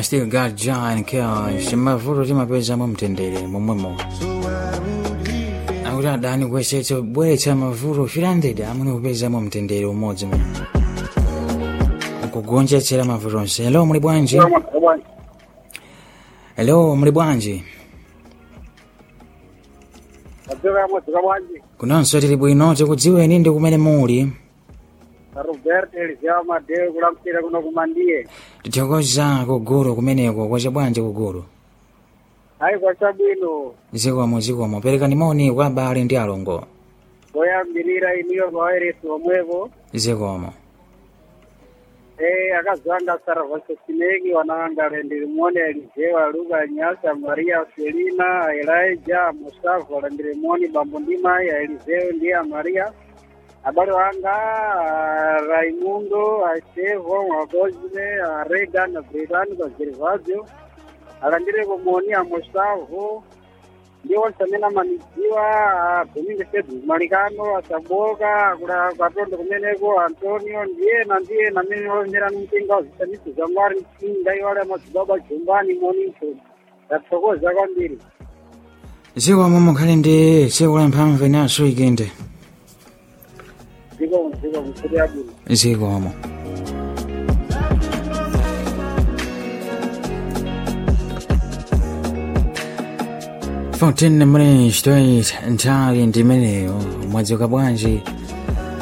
still got joy and chaos mavuto timapezamo mtendere momwemo akuti adani kuyesetsa kubweretsa mavuto 300 amene kupezamo mtendere umodzi mu kugonjetsera mavuto onse hello muli bwanji hello muli bwanji Adzoka mwadzoka bwanji kunonso tili bwino tikudziweni ndi kumene muli Roberto Eliseo Madeo kulamukira kuno kumandiye tithokoza kugulu kumeneko kwacha bwanji kugulu ayi kwachabwino zikomo zikomo perekani moni kwa abale ndi alongo koyambirira iniyo vawairesi omwevo zikomo eh akazanga Saravaso Sinegi wanangale ndilimwone Eliseo Luka Nyasa Maria Selina Elijah Mustafa ndilimwone Bambo Ndima ya Eliseo ndiye Maria abale wanga ah, Raimundo Achevo Mwagozile Regan Bridan Gervasio alandire kumoni amustavu ndiwo nsamene amanidziwa domingo sedu malikano asaboka kula katondo kumeneko antonio ndiyena ndiyena amene olerani mpinga zisanisi za mwari mchinga iwale amadzibaba jumbani moninso ndathokoza kwambiri zikomo mukhale ndi tsiku la mphamvu inaso ikende ziko ziko msuri abwino zikomo fourteen minutes to eight nthawi ndimeneyo mwadzuka bwanji